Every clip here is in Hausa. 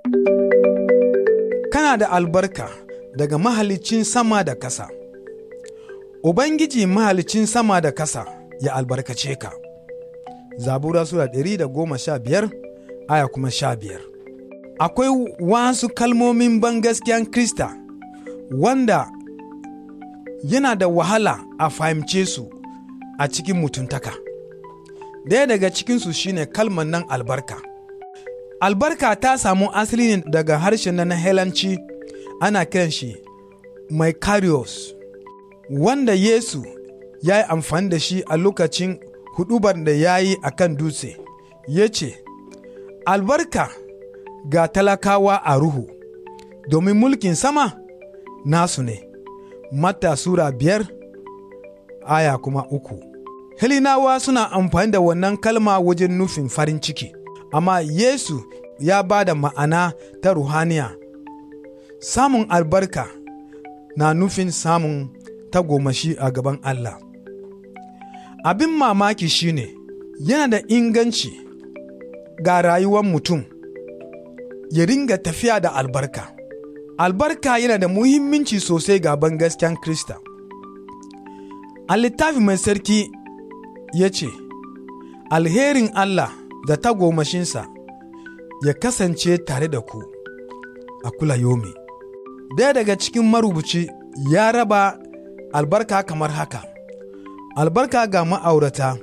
Kana da albarka daga mahalicin sama da kasa. Ubangiji mahalicin sama da kasa ya albarkace ka. Zabura Sura ɗari da goma sha biyar aya kuma sha biyar. Akwai wasu kalmomin bangaskiyan Krista wanda yana da wahala a fahimce su a cikin mutuntaka. Daya daga cikinsu shine kalmar nan albarka. Albarka ta samu asali ne daga harshen na Helanci ana kiran shi Maikarios, wanda Yesu ya yi amfani da shi a lokacin hudubar da ya yi a kan dutse, ya ce, Albarka ga talakawa a ruhu, domin mulkin sama nasu ne. Mata Sura biyar aya kuma uku. Helinawa suna amfani da wannan kalma wajen nufin farin ciki, amma Yesu ya ba da ma'ana ta ruhaniya. Samun albarka na nufin samun tagomashi a gaban Allah. Abin mamaki shine yana da inganci ga rayuwar mutum ya ringa tafiya da albarka. Albarka yana da muhimmanci sosai ga gaskiyan Krista. A littafi mai sarki ya ce, Alherin Allah da tagomashinsa ya kasance tare da ku a kula yomi. Daya daga cikin marubuci ya raba albarka kamar haka, albarka ga ma'aurata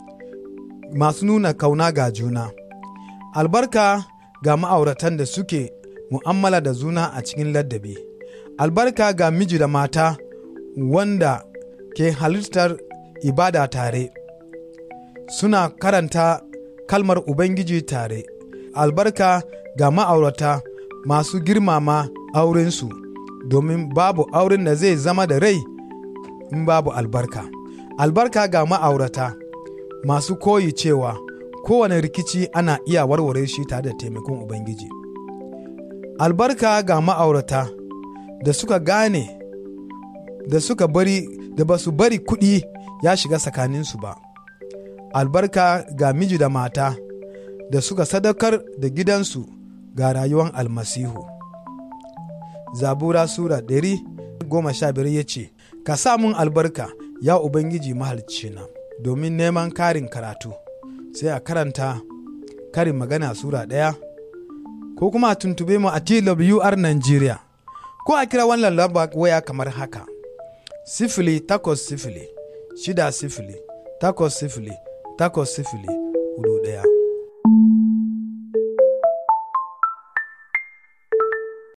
masu nuna kauna ga juna, albarka ga ma'auratan da suke mu'amala da juna a cikin ladabi, albarka ga miji da mata wanda ke halittar ibada tare, suna karanta kalmar Ubangiji tare, albarka ga ma'aurata masu girmama aurensu, domin babu auren da zai zama da rai in babu albarka. Albarka ga ma'aurata masu koyi cewa kowane rikici ana iya warware shi tare da taimakon Ubangiji. Albarka ga ma'aurata da suka gane da suka bari da ba su bari kuɗi ya shiga tsakaninsu ba. Albarka ga miji da mata da suka sadakar da gidansu ga rayuwar almasihu. Zabura Sura ɗari goma sha biyar ya ce, Ka sa mun albarka, ya Ubangiji mahalicina, domin neman karin karatu, sai a karanta karin magana Sura ɗaya, ko kuma a tuntube mu a TWR Nigeria, ko a kira wannan lamba waya kamar haka, sifili takwas sifili, shida sifili, takwas sifili, takwas sifili, hudu ɗaya.